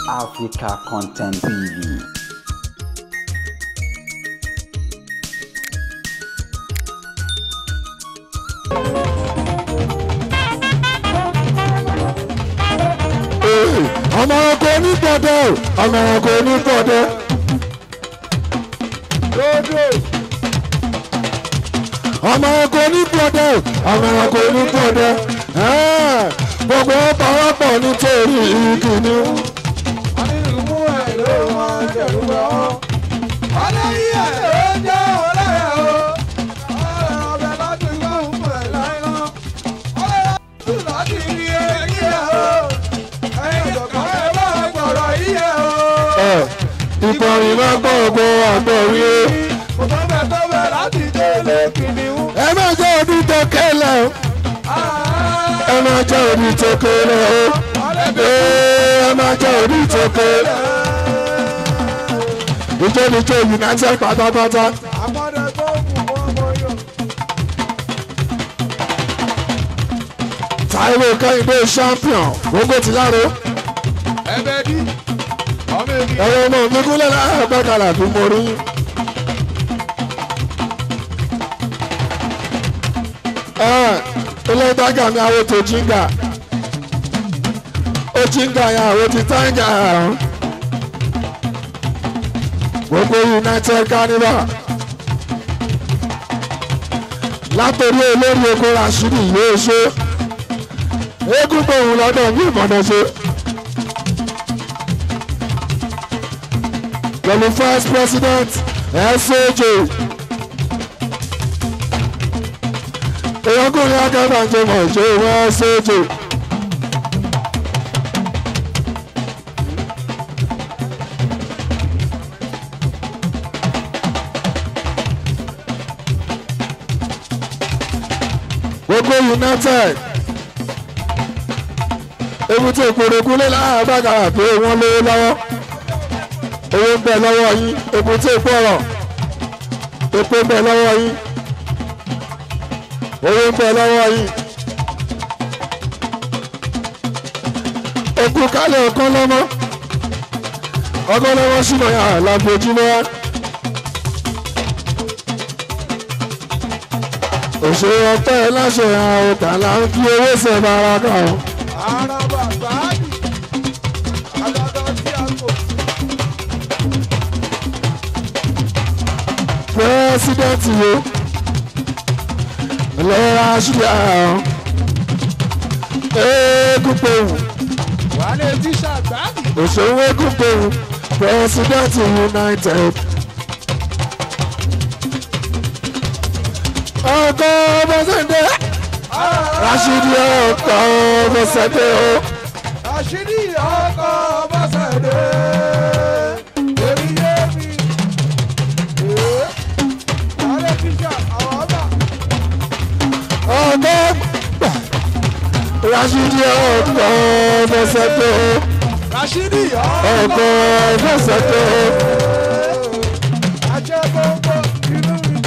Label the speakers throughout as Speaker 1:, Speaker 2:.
Speaker 1: Africa Content TV.
Speaker 2: ọmọ ọkọ onípọ̀dẹ ọmọ ọkọ onípọ̀dẹ. ọmọ ọkọ onípọ̀dẹ ọmọ ọkọ onípọ̀dẹ. gbogbo pàápọ̀ nítorí ìkíni. ìkọrin máa gbọ́ ọgbọ́ àgbọ̀rí o. ẹ má jẹ́ òbí tó kẹ́lẹ̀ o. ẹ má jẹ́ òbí tó kẹ́lẹ̀ o. ẹ má jẹ́ òbí tó kẹ́lẹ̀. ìjọ́nijọ́ united pátápátá. Táíwò Kẹ́hìndé champion gbogbo ti láro. ẹ̀rọ ọmọ mi kúnlẹ̀ láàbàkàlà tó mọ rí. ilé ìtajà mi àwọn tó jíngà ó jíngà yẹn àwọn ti táǹgà gbogbo united carnival látòrí olórí ogun rasheed yóò ṣe eégún gbòòrùn lọ́dọ̀ ní ìmọ̀nà ṣe. pẹ̀lú first president SOJ. èèyànkùnrin akẹ́bàjẹ́ mọ̀ ṣe wọ́n SOJ. gbogbo united ebute ìpòrògùn lé láàbàgà pé wọ́n lówó lọ́wọ́ owó ń bẹ lọ́wọ́ yín ebute ìpọ̀rọ̀ epo ń bẹ lọ́wọ́ yín owó ń bẹ lọ́wọ́ yín okú kálẹ̀ ọ̀kan lọ́mọ ọkọ lọ́wọ́ sínú yàrá lábojúmọ́ wá. òṣèré ọpẹ́ láṣẹ àwọn ọ̀tá là ń fi owó sẹ̀ bára kà ó. pírẹsidẹ́ǹtì wo lọ́ra ṣíà eégúnpẹ̀wù òṣèré eégúnpẹ̀wù pírẹsidẹ́ǹtì united. ọkọ bọ́sẹ̀dẹ̀ rashidi ọkọ bọ́sẹ̀dẹ̀ o.
Speaker 3: àṣírí ọkọ̀ bọ́sẹ̀dé èmi yé mi. ààrẹ tíṣà àwọn ọba
Speaker 2: ọkọ rashidi ọkọ bọ́sẹ̀dẹ̀ o.
Speaker 3: àṣírí
Speaker 2: ọkọ bọ́sẹ̀dẹ̀ o.
Speaker 3: àjẹ gbogbo inú mi.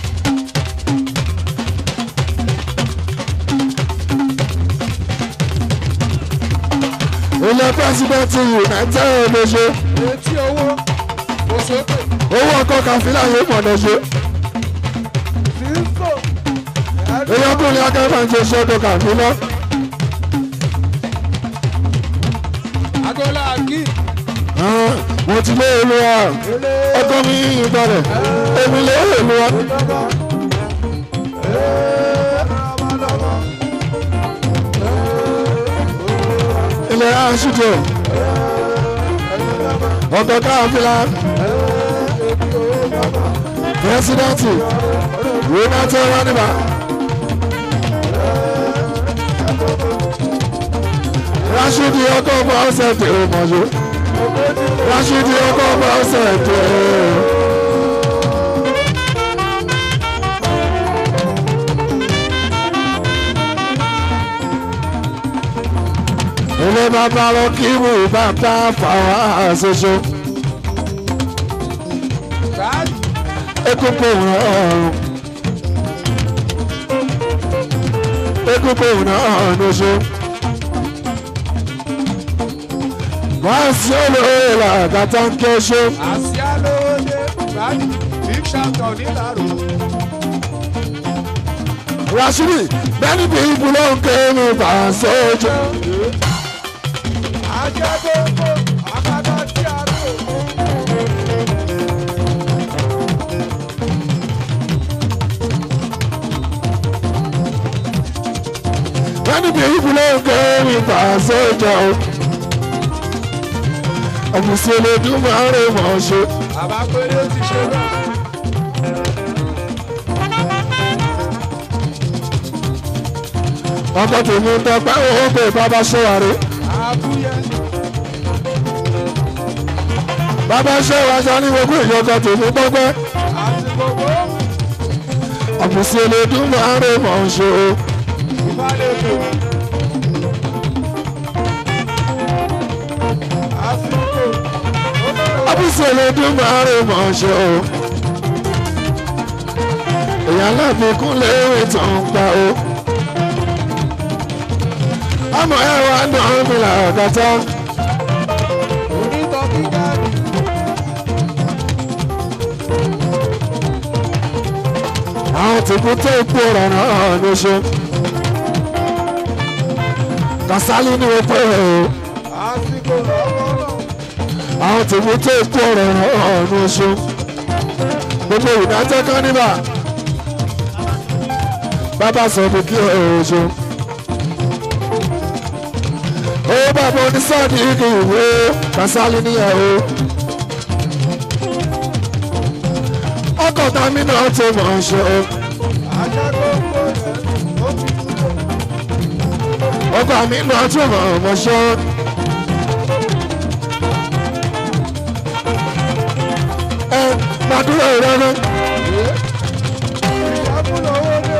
Speaker 2: ilé pẹ́sidẹ́ntì united ló ṣe
Speaker 3: etí owó kò sókè
Speaker 2: owó ọkọ̀ kàfílà yóò mọ̀nà ṣe
Speaker 3: sísò
Speaker 2: ìyọkùnrin akẹ́kọ̀ọ́ ń ṣe ṣọ́dọ̀ kàfílà
Speaker 3: agola kí
Speaker 2: mo ti lé olúwa ọkọ mi ìbàdàn èmi lé olúwa. ilé aṣíjọ ọkọ̀ káfílà pírẹsidẹ́ntì united raniba rashidi ọkọ̀ ọba ọ̀sẹ̀ tẹ̀ ọ́ mọ̀ṣọ́ rashidi ọkọ̀ ọba ọ̀sẹ̀ tẹ̀ ọ́. ilé bàbá lọ kí mú bàbá fàwọn àṣoṣo
Speaker 3: báyìí
Speaker 2: ekúkú ọrùn ekúkú náà lóṣù wọ́n sí olóyè làgàtà ń ké ṣe.
Speaker 3: àsíá lóde báyìí big champion nílàró.
Speaker 2: Rashidi many people ló ń ké mi fàṣẹ ojú.
Speaker 3: ajẹ́gbẹ́gbẹ́ àkàtà tí a lò.
Speaker 2: many people ló ń ké mi fàṣẹ ojú. ọ̀bùsí olódùn máa ń rè mọ̀ ṣe.
Speaker 3: bàbá péré ti ṣe náà.
Speaker 2: ọkọ̀ tèmi ń tọpẹ́ owó pé bàbá ṣẹ́wàrí.
Speaker 3: àbúyẹ
Speaker 2: bàbá ṣẹ́wàá sọ ní gbogbo ìyọkọ̀ tèmi tọpẹ́.
Speaker 3: àti gbogbo
Speaker 2: ọ̀bùsí olódùn máa ń rè mọ̀ ṣe.
Speaker 3: ìbálòpọ̀. àsìkò
Speaker 2: ọ̀bùsí olódùn máa ń rè mọ̀ ṣe. èèyàn láfikún léèrè tó ń pa o. ọmọ ẹ wá ń dán mi làgàtà.
Speaker 3: onítọ̀ kíkà ni.
Speaker 2: àwọn tìkú tó kú ọ̀rọ̀ náà ló ṣe. Kàsálí ni mo pè é o.
Speaker 3: àsìkò lọ́wọ́lọ́.
Speaker 2: àwọn tìkú tó kú ọ̀rọ̀ náà ló ṣe. gbogbo ìdájọ́ kan níbà. bàbá sọ fún kí ẹ ò ṣe. ó bàbá onísọ́ọ̀dì kì í wé Kàsálí níyà o. ọkọ̀ tàmí náà tó mọ̀ ọ́n ṣe o.
Speaker 3: ajẹ́gbẹ́gbẹ́ rẹ̀ ó ti dúró.
Speaker 2: ọkọ̀ mi náà tó mọ̀ ọ́n ṣe o. ẹ gbàdúrà ìrọ́nà.
Speaker 3: ìjábùlọ̀ owó dé.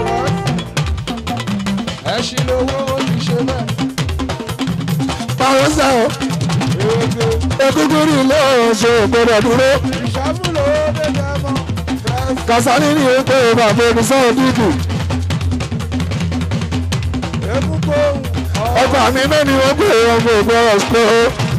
Speaker 3: ẹṣin lówó ó ti ṣe bẹ́ẹ̀.
Speaker 2: báwo sẹ́ o
Speaker 3: èdè
Speaker 2: egungun rí ilé ọ̀ṣọ́ gbọ́dọ̀ dúró.
Speaker 3: ìjábùlọ̀ owó dé dẹ́mọ̀. fẹ́ẹ́
Speaker 2: Kàsálí ní ètò bàbá omi sọ́ọ̀ dídì.
Speaker 3: Egungun ohun
Speaker 2: ọkọ̀ mi náà ni wọ́n pè é ọmọ ògbó ọ̀ṣọ́.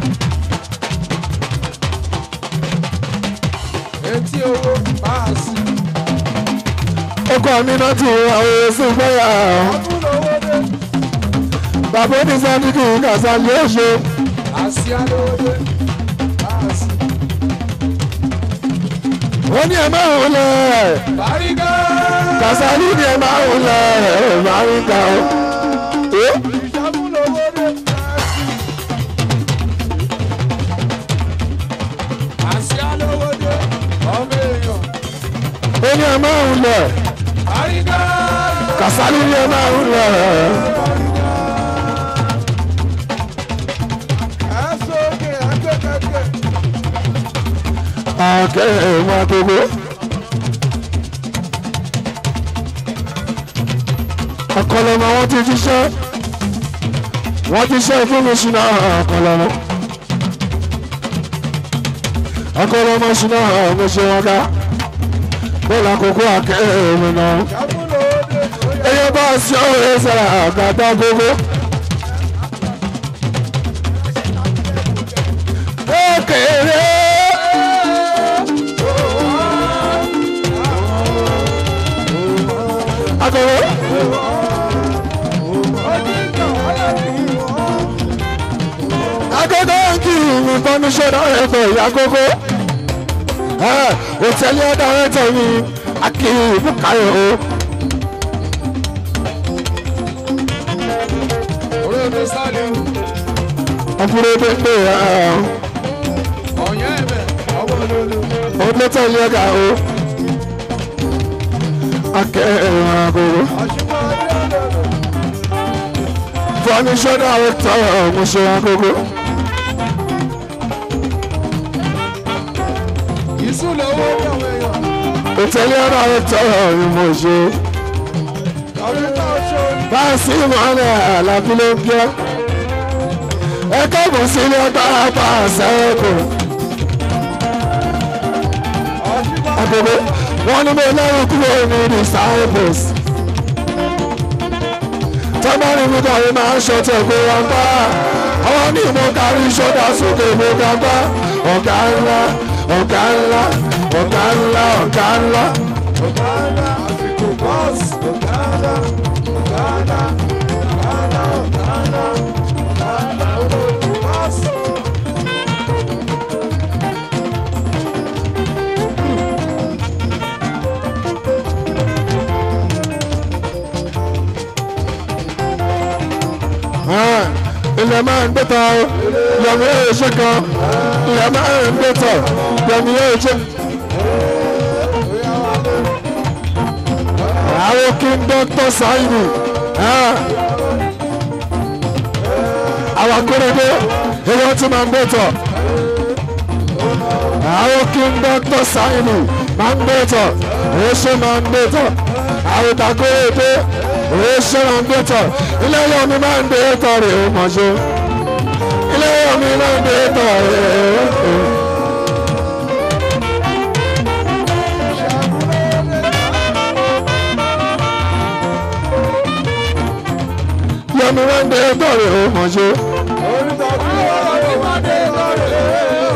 Speaker 3: etí owó máa sí.
Speaker 2: ọkọ̀ mi náà ti àwọn èsì gbọ́yà.
Speaker 3: Ìjábùlọ̀ owó dé.
Speaker 2: bàbá omi sọ́ọ̀ dídì Kàsálí ọ̀ṣọ́.
Speaker 3: Àsíá lówó dé. Máa sí.
Speaker 2: wọ́n ní ẹ máa ń lẹ̀.
Speaker 3: Bàrígà.
Speaker 2: Kàsálí ni ẹ máa ń lẹ̀ ẹ̀ máa ń ga o. Eh?
Speaker 3: Ìjábùlọ̀ owó dé. Máa sí. Àsíá lówó dé. Ọmọ èèyàn.
Speaker 2: ó ní ẹ máa ń lẹ̀.
Speaker 3: Bàrígà.
Speaker 2: Kàsálí ni ẹ máa ń lẹ̀.
Speaker 3: Ẹ sókè ẹgbẹ́kẹ̀kẹ̀.
Speaker 2: àkẹ́ ẹ̀wọ̀n agogo. ọ̀kọ̀lọ́mọ wọn ti jíṣẹ́ wọ́n jíṣẹ́ fún mi ṣúná ọ̀kọ̀lọ́mọ. ọ̀kọ̀lọ́mọ ṣúná mo ṣe wọn ká bọ́ọ̀lù àkókò àkẹ́ ẹ̀wọ̀n náà.
Speaker 3: Ìjábùlọ̀ owó dé.
Speaker 2: ẹyẹ bá a ṣe ọ̀rẹ́ sara àgàtà gbogbo. Kékeré. Akọ̀wé. Agogo ń kí mi fọ́núṣẹ́ náà ẹ̀kọ́ ìyá gógó. Òtẹ́lẹ̀ ọ̀dà rẹ̀ tẹ̀ mí, Akin Bùkáyọ̀ o.
Speaker 3: Orílẹ̀-èdè Sálíù.
Speaker 2: ọkùnrin tó ń pè é
Speaker 3: Ọ̀yẹ́ ẹ̀bẹ̀. Ọmọ olólo.
Speaker 2: ọdún tó ń lé ọgá o akẹ́rìn àgọ́rọ́
Speaker 3: Àṣìmọ́ adé olólo.
Speaker 2: fọ́nísọ́nà àwòtọ́ ọ̀mọ̀ṣẹ́ àgọ́rọ́
Speaker 3: Ìsúlẹ̀ owó dàwọn èèyàn.
Speaker 2: òtẹ́lẹ̀ ọ̀nà àwòtọ́ ọ̀mọ̀ṣẹ́
Speaker 3: Ọ̀rẹ́ta ọ̀ṣọ́ ni.
Speaker 2: báàsì ìmọ̀lẹ̀ àlàbí ló ń gbẹ́ ẹ kẹ́kọ̀ọ́ sílé ọgbà apá àṣẹ́kù
Speaker 3: Àṣìmọ́
Speaker 2: àgọ́rọ́ wọn ní mo lẹ́rù kúrò ní disciples tọ́gbọ́n mi kọ́ ẹ máa ń ṣọtẹ̀ pé wọ́n bá àwọn ní mo kárí sódà sókè mo ga gbá ọ̀gá ńlá ọ̀gá ńlá ọ̀gá ńlá ọ̀gá ńlá.
Speaker 3: Ọ̀gáńdá àsìkò bọ́ọ̀sì. Ọ̀gáńdá ọ̀gáńdá ọ̀gáńdá ọ̀gáńdá ọ̀gáńdá olóòtú bọ́ọ̀sì.
Speaker 2: ilẹ̀ máa ń gbẹ́tọ̀ yọ̀mí yóò ṣe kan ilẹ̀ máa ń gbẹ́tọ̀ yọ̀mí yóò ṣe. àwọn kí n dọ́tọ̀ sáyìnì àwọn akóredé èèyàn tí máa ń gbẹ́tọ̀ àwọn kí n dọ́tọ̀ sáyìnì máa ń gbẹ́tọ̀ èso máa ń gbẹ́tọ̀ àwọn ìtàkóredé èso máa ń gbẹ́tọ̀ ilé yọ̀mí máa ń gbẹ́tọ̀ rẹ̀ ó mọ̀ ṣe ilé yọ̀mí máa ń gbẹ́tọ̀ rẹ̀ ó. yọmi wọn gbé tọrẹ ó mọ̀ ṣe.
Speaker 3: Orúkọ tí wọ́n lè má dé lọ́rẹ̀.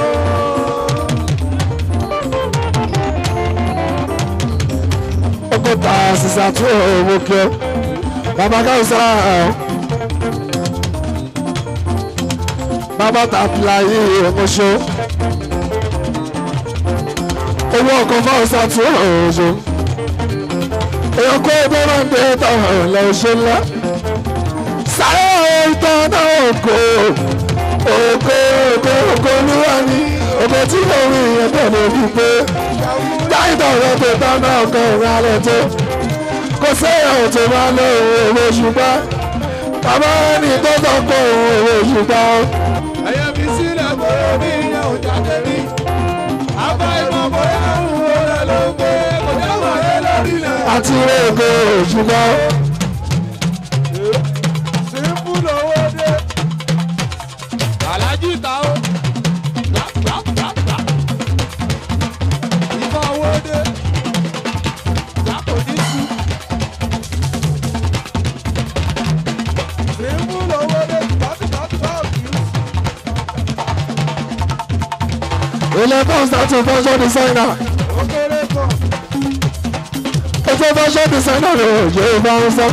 Speaker 2: ọgọ́ta sísá tó owó kí ọ bàbá káwùsá bàbá tàbílà yìí ọmọṣọ owó ọkọ fáwùsá tó ọmọṣọ èèyàn kó ẹgbẹ́ máa ń gbé tọrọ lọ́wọ́ṣẹ́ ńlá sáré ìtàn náà òkò òkò òkò òkò olúwa ni òkò tí mo rí ìyẹn tẹ̀lé ojú pé dáìtọ̀ rẹ̀ tó tán náà kan ìrìn alẹ́ tó kò séèyàn tó máa lo òwe ṣùgbọ́n bàbá ẹni tó tọ́ kọ òwe ṣùgbọ́n
Speaker 3: Ẹyẹ mi sílẹ̀ bóyá mi ìyẹn ò jáde rí. Àbá ìmọ̀ bóyá òun ò rẹ̀ ló gbé. Kò dé wáyé lórí rẹ̀.
Speaker 2: àti ògo ṣùgbọ́n
Speaker 3: Símpù lówó dé. Àlájì ta ó. Gbàgbàgbàgbà. Ìfọ̀ owó dé. Yàtọ̀ ní sú. Símpù lówó dé. Tọ́tìtọ́tìtọ́tì.
Speaker 2: ilé fọ́ọ̀sì àti fashion designer
Speaker 3: Ó kéré kan.
Speaker 2: ètò fashion designer rẹ̀ ò jẹ́ ìbáraẹnsá.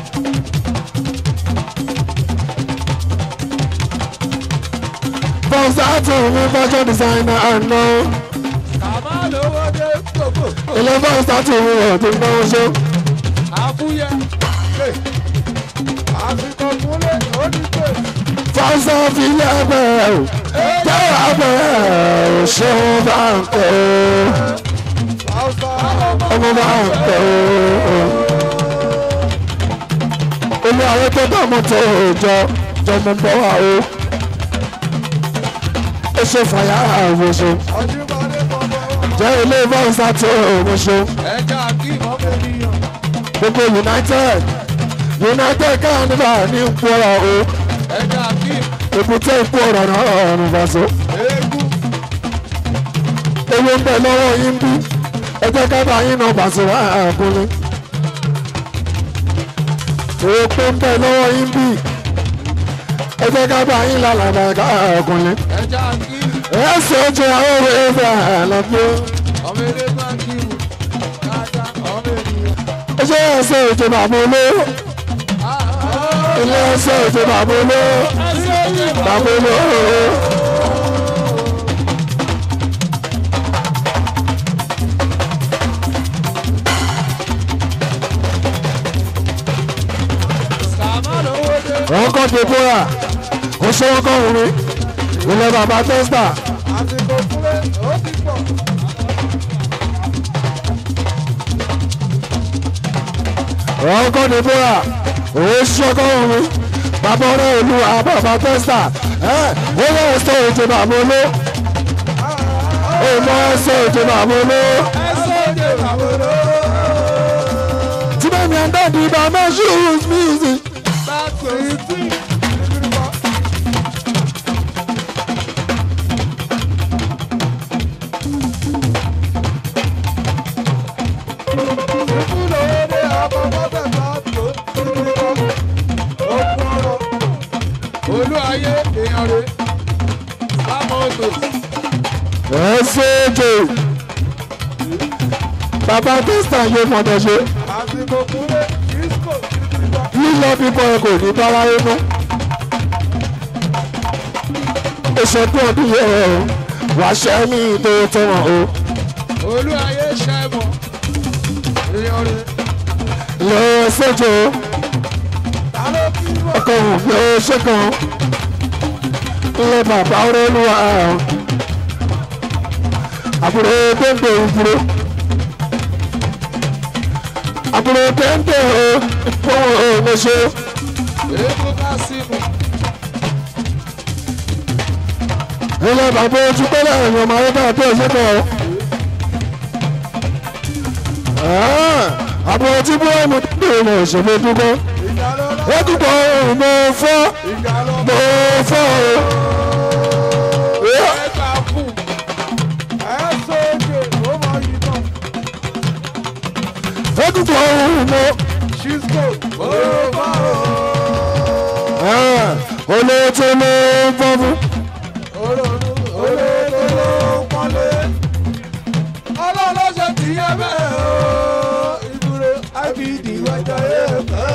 Speaker 2: fọ́ọ̀sì àti ní fashion designer àná
Speaker 3: Kàmá lówó dé. Gbogbo.
Speaker 2: ilé fọ́ọ̀sì àti ní ọ̀dún náà ṣe.
Speaker 3: Àfúyẹ́. Àsìkò kúnlẹ̀ ó ní pè.
Speaker 2: fọ́ọ̀sì fi lẹ́bẹ̀ẹ́ o tẹ́wọ̀ abẹ́ ò ṣeun bá ń pẹ́ o. ọmọ bá ń pẹ́ o. olú àwọn tó dààmú tó jọ jọmọ bọ́ wa o. ó ṣe fàyà àwòṣe
Speaker 3: Ọdúnmọ́dé bọ̀bọ̀ wà.
Speaker 2: jẹ́ ilé fọ́ọ̀sì tó òwòṣe
Speaker 3: Ẹja kí ìmọ̀fẹ́ níyàn.
Speaker 2: gbogbo united united káànífà ní ìpòrọ̀ o
Speaker 3: Ẹja kí
Speaker 2: èbúté ìpòrọ̀ náà ọ̀rùn fàṣọ.
Speaker 3: eégún.
Speaker 2: owó ń bẹ lọ́wọ́ yín bí ẹ jẹ́ ká bá yín náà bàṣẹ wá àkúnlé. owó pé ń bẹ lọ́wọ́ yín bí ẹ jẹ́ ká bá yín lálàbà ká àkúnlé.
Speaker 3: Ẹja kí
Speaker 2: ẹ ṣe é jẹ àwọn òwe ẹgbẹ́ àlọ́gbé.
Speaker 3: ọmọ eré máa kí wù. Dáadáa ọmọ ènìyàn.
Speaker 2: ẹ ṣe é ṣe ètò bàbá olówó. ilé ẹ ṣe ètò bàbá olówó. bàbá olówó.
Speaker 3: Kàmá lówó dé.
Speaker 2: wọ́n kọ́ deborah ó ṣe wọ́n kọ́ òun ilé bàbá testa
Speaker 3: Àsìkò kúnlẹ̀ ó ti pọ̀.
Speaker 2: wọ́n kọ́ deborah ó ṣe kọ́ òun bàbá ọ̀rẹ́ olúwa bàbá testa ẹ̀ ó yẹ ẹsẹ̀ ètò bàbá oló ó mọ ẹsẹ̀ ètò bàbá oló
Speaker 3: Ẹ sóde àbúrò.
Speaker 2: tí bẹ́ẹ̀ ni ẹ̀dá di bàbá shoes music.
Speaker 3: Báàkì ìtì. Símpù lówó dé. Àbọ̀bọ̀ bẹ̀ bá tó. Ó kún ọ̀rọ̀. Olú ayé èèyàn
Speaker 2: ẹ ṣéèjì bàbá tẹ́sítà yóò mọ̀nà ṣe
Speaker 3: àsìkò kúlẹ̀ disco kìrìkìrì
Speaker 2: lílọ bíbọ̀ ẹ kò ní bá wáyé mọ́ ìṣẹ́jú ọdún yẹ ẹ wàá ṣẹ́ ní ìtò tẹ̀wọ̀n o
Speaker 3: olú ayé ṣẹ́mọ̀ èèyàn rẹ̀
Speaker 2: lọ ṣèjọ
Speaker 3: ta ló kí wọ́n.
Speaker 2: ọkọ̀ òun lọ ṣẹ́kan ilé bàbá olúwa àbúrò péńpé ìdúró àbúrò péńpé ìfowó òmèṣe
Speaker 3: èébú ká sí mu
Speaker 2: ilé bàbá ojú pẹ́lẹ́ ẹ̀yàn ọmọ ayé bá tó ṣẹ́kọ̀ àbúrò tí búrọ́ọ̀mù tó ń ṣèlú dúró
Speaker 3: ìjà ló lọ
Speaker 2: ẹ̀dùnkọ̀ mo fọ́
Speaker 3: ìjà lọ
Speaker 2: mo fọ́ o.
Speaker 3: ẹgbà fún ẹ sókè ó mọ yìí náà
Speaker 2: ẹ̀dùnkọ̀ mo
Speaker 3: ṣíṣkò ó bá
Speaker 2: olóòtú ló ń fọ́ fún.
Speaker 3: olóòtú olóòtú ló ń pọ́nlé ọlọ́lọ́sẹ̀ tí yẹ bẹ́ẹ̀ o ìdúró ibd wájà yẹ bẹ́ẹ̀.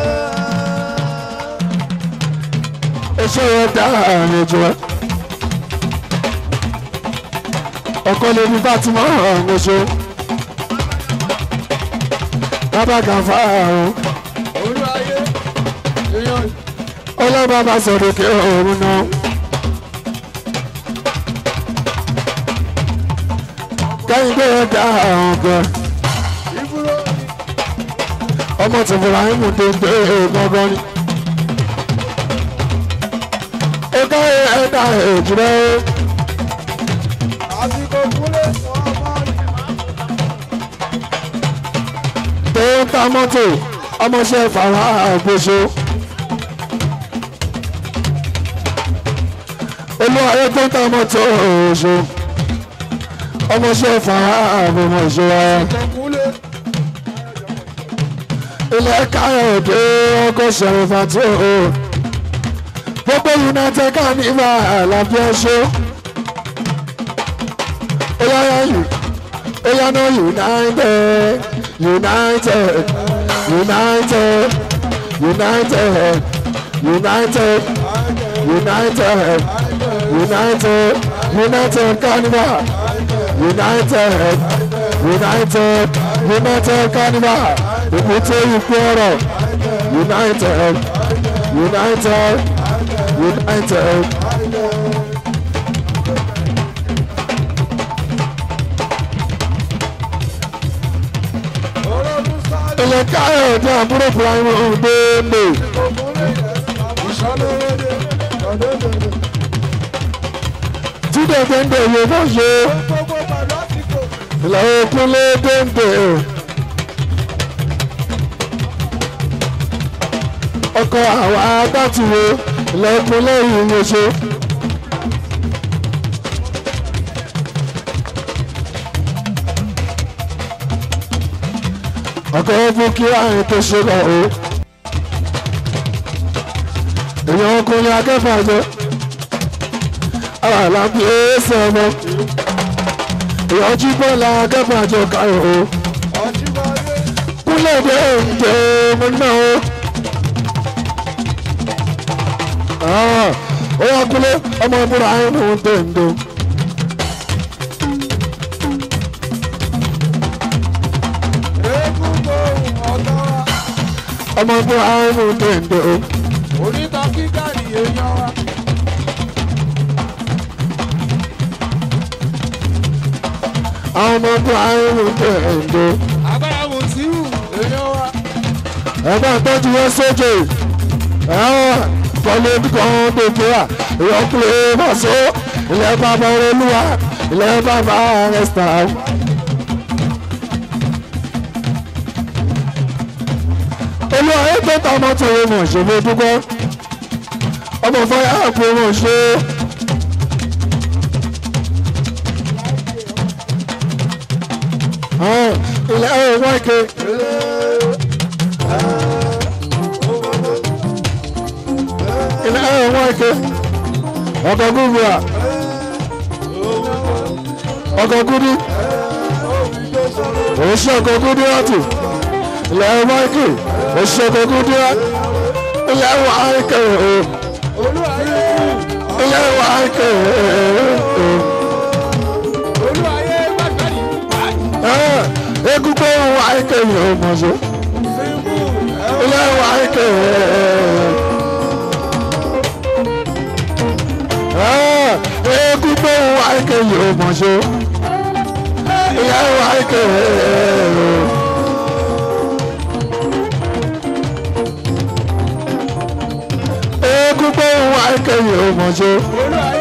Speaker 2: iṣẹ́ yẹn dá àárín jù ẹ́. ọkọ lè ní Fatima ọ̀hún ṣe. bàbá gàfà ọ̀hún
Speaker 3: olú ayé èèyàn
Speaker 2: ọlọ́ba bá sọ̀rọ̀ kí ọ̀hún náà. kẹ́yìn pé yẹn dá àrùn gan.
Speaker 3: ìbúrò
Speaker 2: ọmọ tí Ibrahim tó ń gbé gbọ́ngàn ni. ó ká ẹ̀dá èjìrẹ́
Speaker 3: àsìkò kúlẹ̀ wọ́n máa ń
Speaker 2: tó ń ta mọ́tò ọmọọṣẹ́ fàwọn àgbèso. olúwarẹ̀ tó ń ta mọ́tò òṣò ọmọọṣẹ́ fàwọn àgbèmọ̀ṣẹ́ wa.
Speaker 3: àsìkò kúlẹ̀
Speaker 2: ilẹ̀ káyọ̀dé ọkọ̀ ṣẹ̀rẹ̀fà tó o. gbogbo united carnival àlàbí ọṣọ́. ó yára yìí ó yára united united united united united united united united carnival united united united carnival èbúté ikú ọ̀rọ̀ united united united.
Speaker 3: olóòtú sáré
Speaker 2: ilẹ̀ káyọ̀dé àbúrò ibrahim ọ̀gbẹ́ẹ̀lẹ̀
Speaker 3: kúlẹ̀ ìṣọ́lórédé ọ̀dọ́dọ̀dọ̀
Speaker 2: jíde déndé yìí bó ṣe
Speaker 3: gbogbo pẹ̀lú àsìkò
Speaker 2: ilẹ̀ òkúlé déndé. ọkọ̀ àwọn agbátìwé ilẹ̀ òkúlé yìí ló ṣe. ọkọ̀ fún kí àyìn tó ṣe lọ o. èèyàn ọkùnrin akẹ́fà jẹ́ àlàbí ẹsẹ̀ ọmọ èèyàn jí bọ́ọ̀lù akẹ́fà jẹ́ káyọ̀ o.
Speaker 3: ọ̀jìmọ̀lé
Speaker 2: kúlẹ̀ dé ǹjẹ́ mo ná o. Ah, ó yà kúlẹ̀ ọmọ ìbúra ayé ló ń tẹ̀ ń do.
Speaker 3: eégún gbòòrùn ọ̀tọ́ra
Speaker 2: ọmọ ìbúra ayé ló ń tẹ̀ ń do.
Speaker 3: oníta kíkà ní èèyàn wa
Speaker 2: àwọn ọmọ ìbúra ayé ló ń tẹ̀ ń do.
Speaker 3: agbára mùsíwù èèyàn wa
Speaker 2: ẹ̀gbọ́n tọ́jú wọn sókè kọ́lé kan gbogbo à ìyọkùnrin bàṣọ ilẹ̀ bàbá olúwa ilẹ̀ bàbá rẹ̀sítà. olúwa yóò tó ta mọ́tò rẹ̀ mọ̀ ṣe fún dúpọ́ ọmọ fọyà àpò mọ̀ ṣe. ilẹ̀ ẹ̀ wọ́n ike. ilẹ̀ ẹ̀ wọ́n ike. ọkọ̀ gúgbù à ọkọ̀ kúdí oṣù ọkọ̀ kúdí ọ̀tù ilẹ̀ máìkì oṣù ọkọ̀ kúdí ọ̀tù ilẹ̀ máìkì ilẹ̀ máìkì
Speaker 3: olúwayé gbàgbẹ́rì
Speaker 2: egungun máìkì yóò mọ̀ so ilẹ̀ máìkì egungun máìkì yóò mọ̀ so ilẹ̀ máìkì. egungun wa kẹyìn ọmọ ṣe
Speaker 3: olúwayé